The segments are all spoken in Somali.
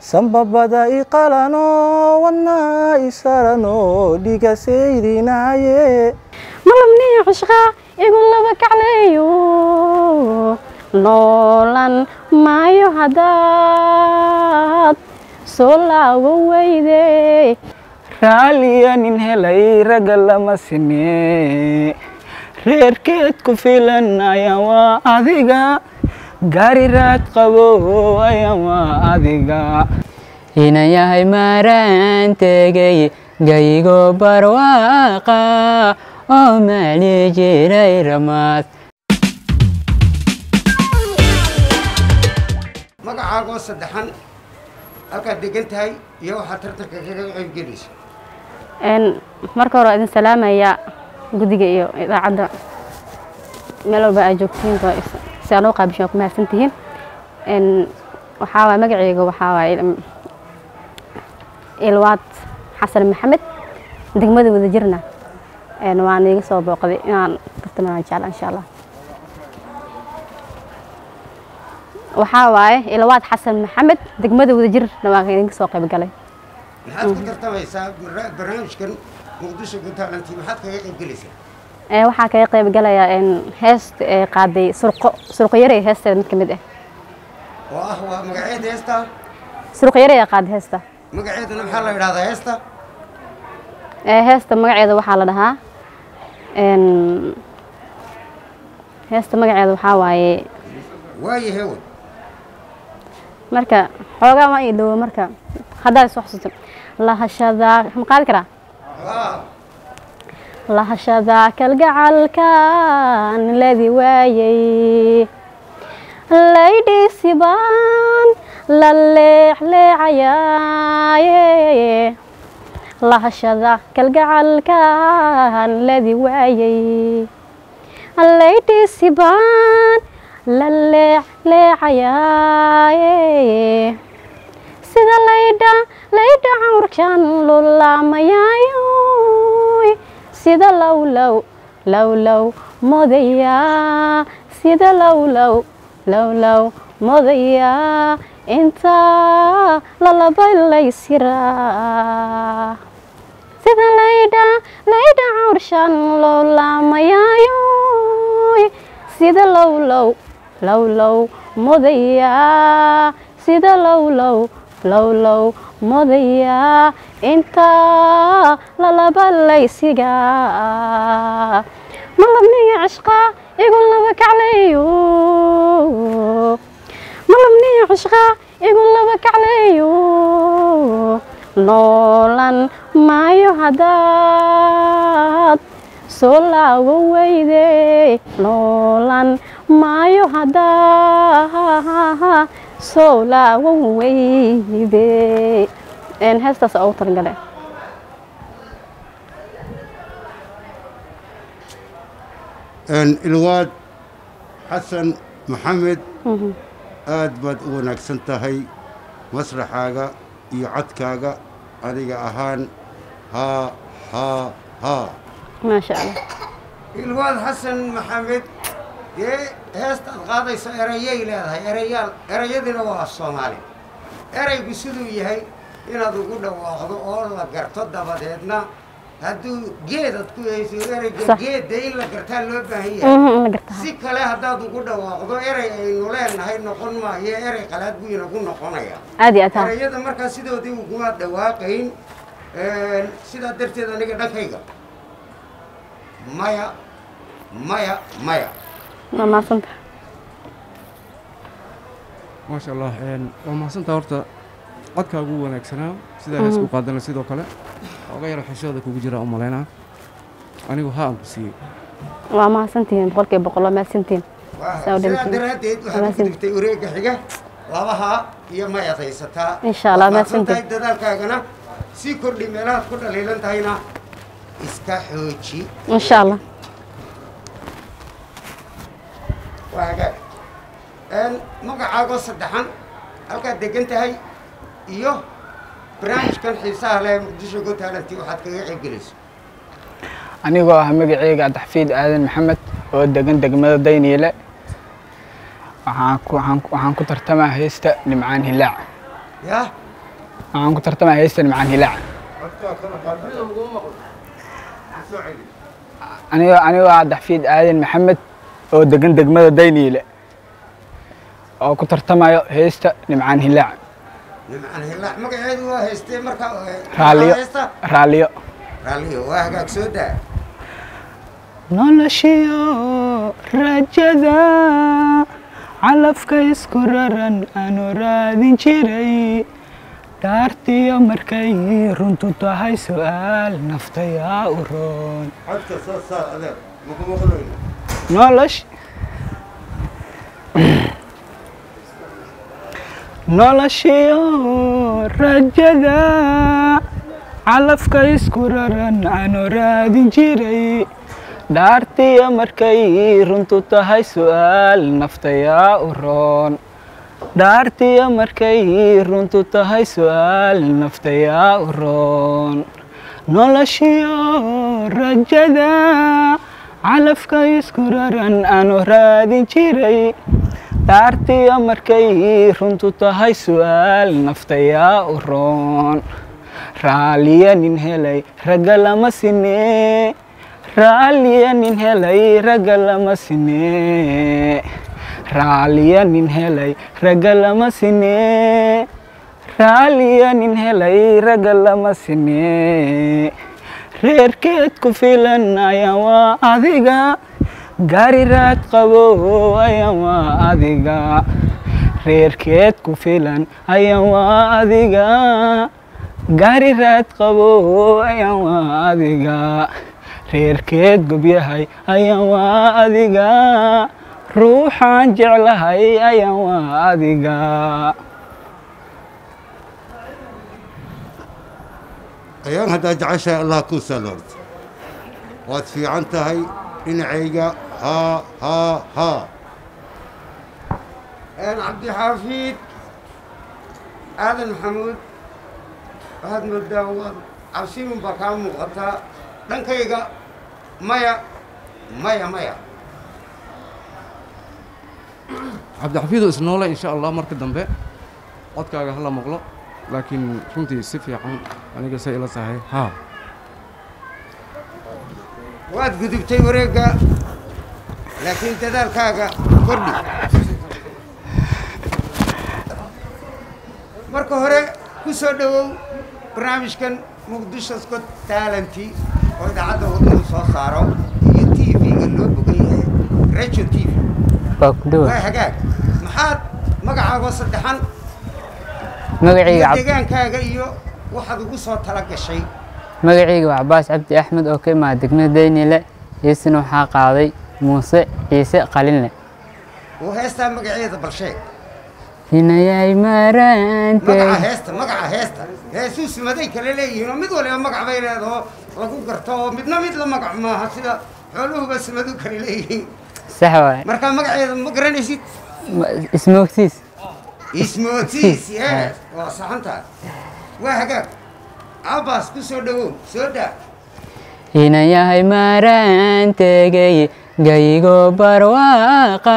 sambabada iqalano wadnaa isarano dhiga sayrinaaye malabniyo cishqa igu laba kacleeyo noolan maayo haddaad soo laago weyde raaliya nin helay ragga lama sinee reerkeed ku filan ayaa waa adiga gaari raad qabo ayaa waa adiga ina yahay maaraan tegay gaygo barwaaqa oo maali jiray ramaad magacaagoo saddexan halkaad degan tahay iyo waxaad tartanka kaga qayb gelaysa Een, marka hore waa idin salaamaya guddiga iyo idaacadda meel walba aad joogtiin waa is- si aan u qaabishin waa ku mahadsantihiin Een, waxaa waay magacayga waxaa waay il- ilwaad xasan maxamed degmada wadajirna Een, waan iga soo booqday inaan tartamaan jecla insha allah waxaa waaye ilwaad xasan maxamed degmada wadajirna waan idinka soo qayb galay maxaad ku tartamaysaa barna- barnaamijkan muqdisho guntaalanti maxaad kaga qayb gelaysaa Ee, waxaa kaga qayb galaya een, heesta ee qaaday surqo surqo yarey heesteeda mid ka mid ah oo ah waa magaceeda heesta surqo yarey aa qaaday heesta magaceedana maxaa la idhahdaa heesta ee heesta magaceeda waxaa la dhahaa een, heesta magaceeda waxaa waaye waayo hewan marka xoogaa ma ii dhowo marka haddaad isoo xusuusto lahashada ma qaadi karaa haa lahashada kalgacalkan ladi waayay laydhiisi baan la leexleecayaaye lahashada kalgacalkan ladi waayay laydhiisi baan la leexleecayaaye sida laydha laydha cawrkan lulaamayayoy sida lowlow lowlow modaya sida lowlow lowlow modaya inta lalabay laysiraa sida laydha laydha cawrshan lulaamayayoy sida lowlow lowlow modaya sida lowlow lowlow modaya inta lalaba laysiga malabniyo cishqa igu laba kacleeyo malabniyo cishqa igu laba kacleeyo noolan maayo haddaad soo laago weyde noolan maayo haddaa soo laago weyde Een, heestaas ugu talagale ilwaad xasan maxamed aad baad u wanaagsan tahay masraxaaga iyo codkaaga aniga ahaan haa haa haa maasha allah ilwaad xasan maxamed dee heestaad qaadayso erayay leedahay erayaal erayadina waa soomaali eraygu siduu yahay inaad ugu dhawaaqdo oo la garto dabadeedna hadduu geedad ku hayso erayga Sax. geedda in la gartaa loo baahan yahay Mhm, in la gartaa si kale haddaad ugu dhawaaqdo eray aynu leenahay noqon maayo eray qalaad buu inagu noqonaya aad iyo aad haa erayada markaa sidoodii uguma dhawaaqayn sidaa darteed aniga dhankayga maya maya maya waa mahadsanta maasha allah een, waa mahadsantaa horta codkaa ugu wanaagsanaa sidaa heesku qaadana sidoo kale oga yaro xishooda kugu jira u malaynaa anigu haa aan ku siiyey waa mahadsantihiin boqolkiiba boqol waa mahadsantihiin Waa- Saa u sidaa dhinteen. daraaddeed waxaad ku Wanaagsan. digtay wareegga xiga labaha iyo mayaad haysataa Insha Allah, Waad mahadsan mahadsantahay. tahay dadaalkaagana sii kordhi meelahaad ku dhaliilan tahayna iska xooji insha allah waa hagaag Een, magacaagoo saddexan halkaad degan tahay iyo barnaamijkan xiisaha leh muqdisho go taalanti waxaad kaga qayb gelayso anigoo ah magaceyga cabdixafiid aadan maxamed oo degan degmada dayniile waxaan ku- waxaan ku- waxaan ku tartamaa heesta nimcaan hilaac yaa waxaan ku tartamaya heesta nimcaan hilaac anigo anigoo ah daxfiid aadan maxamed oo degan degmada dayniile oo ku tartamayo heesta nimcaan hilaac nimcaan hilaac magaceedu waa haystee marka raalliyo haysta raalliyo raalliyo waa hagaag soo daa noloshiyo rajada calafka isku raran aanu raadin jiray dhaartiyo markay runtu tahay su'aal naftayaa u roon codka soo saar adeer maku maqlayno nolosh noloshiyo rajada calafka isku raran aanu raadin jiray dhaartiyo markay runtu tahay su'aal naftayaa u roon dhaartiyo markay runtu tahay su'aal naftayaa u roon noloshiyo rajada calafka isku raran aanu raadin jiray dhaartiyo markay runtu tahay su'aal naftayaa u roon raaliya nin helay ragga lama sinee raaliya nin helay ragga lama sinee raaliya nin helay ragga lama sinee raaliya nin helay ragga lama sinee reerkeed ku filan ayaa waa adiga gaari raad qabo ayaa waa adiga reerkeed ku filan ayaa waa adiga gaari raad qabo ayaa waa adiga reerkeed gobyahay ayaa waa adiga ruuxaan jeclahay ayaa waa adiga ayaan haddaa jeceshahay allah kuu saloorto waad fiican tahay dhinacayga haa haa haa cabdixaafiid aadan maxamuud waxaad moodaa waad cabsimin baa kaa muuqataa dhankayga maya maya maya cabdixafiido isnoole insha allah marka dambe codkaaga hala maqlo laakiin runtii si fiican aniga say ila tahay haa waad gudubtay wareegga laakiin dadaalkaaga kordhi marka hore ku soo dhowow barnaamijkan muqdisho scott talenty oo idaacadda wadanu soo saaro iyo t v-ga loo bogay ee radio t v waa ku dhowa waa hagaag maxaad magacaago saddexan magacayga iyo cab- degaankaaga iyo waxaad ugu soo tala gashay magacayga waa cabaas cabdi axmed oo ka imaada degmada daynile heestina waxaa qaaday muuse ciise qalinle oo heestaa magaceeda bal sheeg hinayay magaca maraante heesta magaca heesta heesuu sumaday kale leeyihiin oo mid waliba magac bay leedaho lagu garto oo midna mid la magac maaha sida xooluhuba sumadu kale leeyihiin sax waay markaa magaceeda ma garanaysid ismoogtiis ismootiis yes waa saxantaa waa hagaag cabaas ku soo dhowow soo daa hinayahay maraantegay gaygo barwaaqa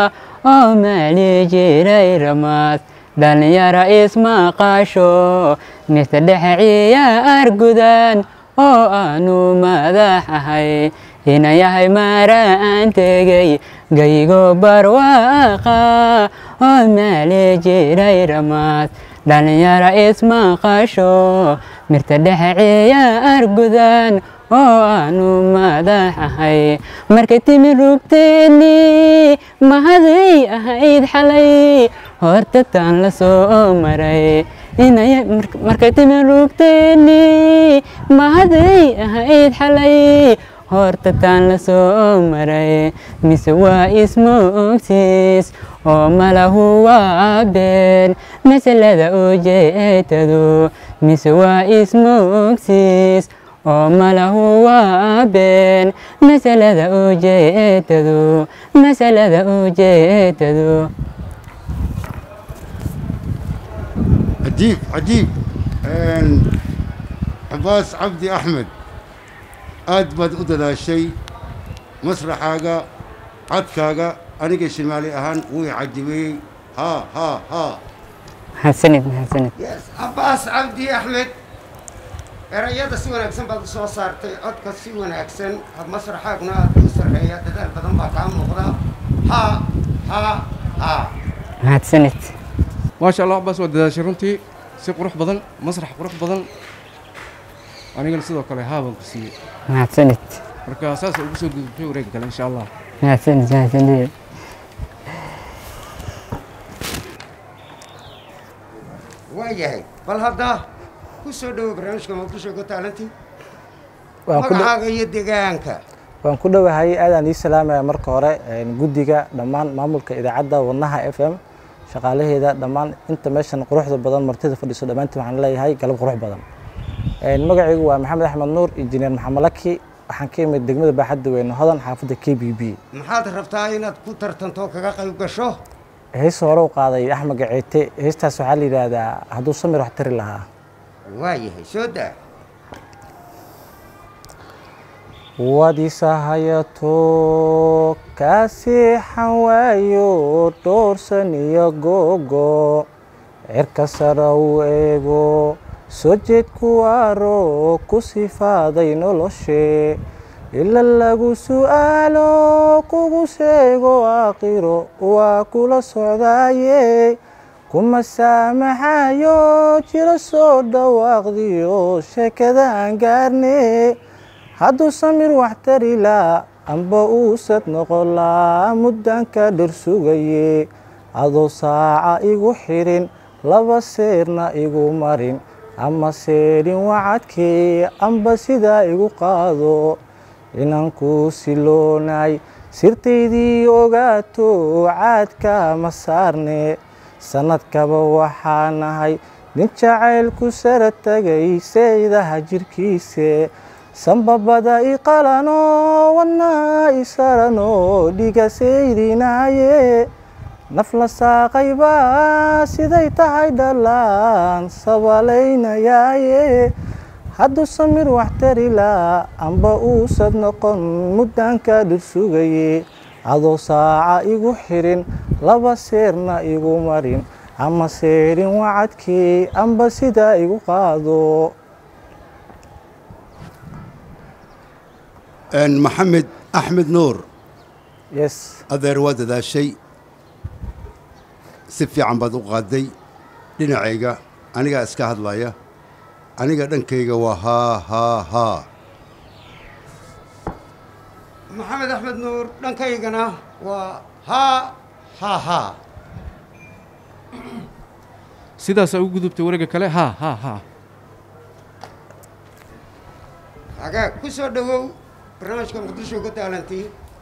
oo maali jiray ramaad dhalinyara ismaqasho mise dhexciya argudan oo aanu madax ahay hinayahay maraantegay gaygo barwaaqa oo maali jiray ramaad dhalinyara ismaqasho mirta dhexciya argudan oo aanu madax ahay markay timi rugteeni mahaday ahayd xalay horta taan la soo maray inay markay timi rugteeni mahaday ahayd xalay horta taan la soo maray mise waa ismoogtiis oo malahu waa been masalada ujeedadu mise waa ismoogtiis oo malahu waa been masalada ujeedadu masalada ujeedadu cajiib cajiib cabaas cabdi axmed aad baad u dadaashay masraxaaga codkaaga aniga shimaali ahaan wuu i cajibiyey haa haa haa mahadsanid mahadsanid yes cabbaas cabdi axmed erayada si wanaagsan baad u soo saartay codka si wanaagsan masraxaaguna aad u sarreeya dadaal badan baa kaa muuqda ha ha ha mahadsanid maasha allah cabaas waa dadaashay runtii si qurux badan masrax qurux badan anigana sidoo kale haabaan ku siiyey mahadsanid marka saasa ugu soo gudubtay wareega kale insha allah mahadsanid mahadsanid waa yahay bal hadda ku soo dhowo barnaamijka muqdisho go taalanti waan ku dhow- magacaaga iyo deegaanka waan ku dhowahay aadaan ii salaamaya marka hore een, guddiga dhammaan maamulka idaacadda wadnaha f m shaqaalaheeda dhammaan inta meeshan quruxda badan martida fadhiso dhammaantiin waxaan leeyahay galab qurux badan Een, magacaygu waa maxamed axmed nuur injineer maxamed laki waxaan ka imid degmada baaxadda weyne hodan xaafadda k b b maxaad rabtaa inaad ku tartanto oo kaga qayb gasho hees hore u qaaday axmed gaceete heestaas waxaa la yidhaahdaa hadduu samir wax tari lahaa waa yahay soo daa wadisahayato kaasiixan waayo dhoorsan iyo googo cirka sara u eego soo jeed kuwaaro ku sifaaday noloshe ila lagu su'aalo kugu sheego aakhiro waa kula socdaaye kuma saamaxayo jiro soo dhawaaqdiyo sheekada aan gaarne hadduu samir wax tari laa amba uusad noqon laa muddanka dhir sugaye adoo saaca igu xidhin laba seerna igu marin ama seedhin wacadkee amba sidaa igu qaado inaan ku siloonay sirtaydii ogaato caadka ma saarne sannadkaba waxaa nahay nin jacaylku sara tagay saydaha jirkiise sanbabada i qalano wadnaa i sarano dhiga saydinaaye naf la saaqaybaa siday tahay dhalaan sabalaynayaaye hadduu samir wax tari laa amba uusad noqon muddanka dhir sugaye adoo saaca igu xidhin laba seerna igu marin ama seedhin wacadkii amba sidaa igu qaado maxamed axmed nuur yes adeer waa dadaashay si fiican baad u qaaday dhinacayga anigaa iska hadlaya aniga dhankayga waa haa haa haa maxamed axmed nuur dhankaygana waa haa ha ha sidaasaa ugu gudubtay wareega kale ha ha ha hagaag ku soo dhowow barnaamijka muqdisho ku taalantii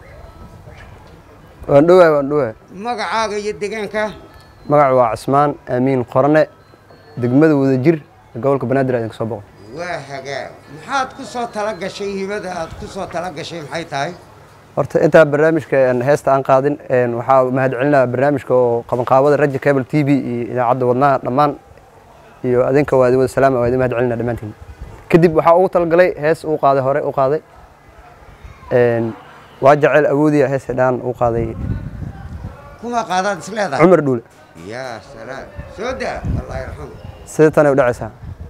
waan dhowahay waan dhowahay magacaaga iyo deegaanka magacu waa cismaan aamiin qorne degmada wadajir ee gobolka banaadir idinka soo boqo waa hagaag maxaad ku soo tala gashay hibada aad ku soo tala gashay maxay tahay horta intaa barnaamijka een, heesta aan qaadin een, waxaa mahadcelinaa barnaamijka oo qabanqaabada raja cable t v iyo idaacadda wadnaha dhammaan iyo adinka waa idin wada salaama waa idin mahadcelinaa dhammaantiin kadib waxaa ugu talagalay hees uu qaaday hore u qaaday een, waa jaceyl awoodiya hees dhaan uu qaaday kuma qaadaad is leedahay cumar dhuule yaa salaam soo daa allah yarxamu sida tanay u dhacaysaa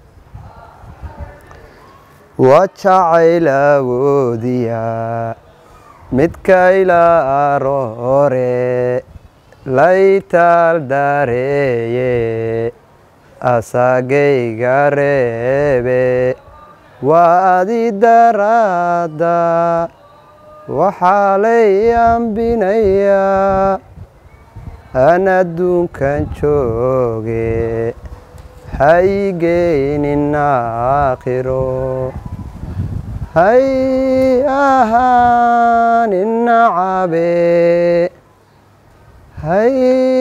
waa jacayl awoodiya midka ilaa aroore laytaal dareeye asagayga reebe waa adi daraada waxaa lay ambinayaa aan adduunkan jooge haygeynin aakhiro hay ahaanin nacabe hay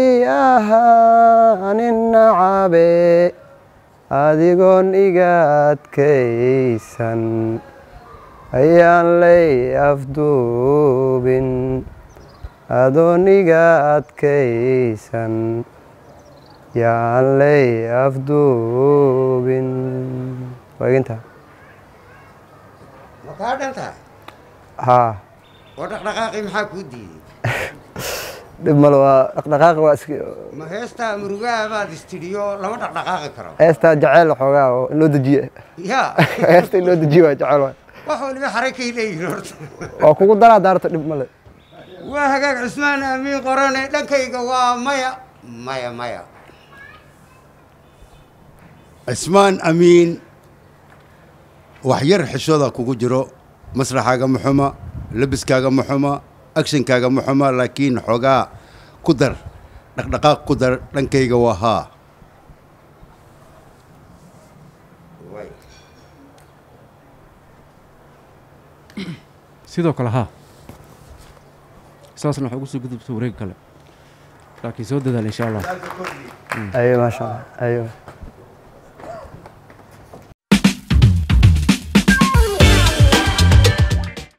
ahaanin nacabe adigoon iga adkaysan ayaan lay afduubin adoon iga adkaysan yaan lay afduubin waaginta ma kaa dhan tahay haa oo dhaqdhaqaaqii maxaa kuu diiday dhib male waa dhaqdhaqaaq waa iska ma heestaa murugaha baad istidhiyo lama dhaqdhaqaaqi karo heestaa jaceyl xoogaa oo in loo dejiye yaa heesta in loo dejiye waa jecel waay wax waliba xarakay leeyihin horta waa kugu daraa daarta dhib male waa hagaag cusmaan aamiin qorane dhankayga waa maya maya maya cismaan amiin wax yar xishooda kugu jiro masraxaaga ma xuma labiskaaga ma xuma agshankaaga ma xuma laakiin xoogaa ku dar dhaqdhaqaaq ku dar dhankayga waa haa sidoo kale haa saasna waxaa ugu soo gudubta wareeg kale laakiin soo dadaal insha allah ayo maasha allah ayo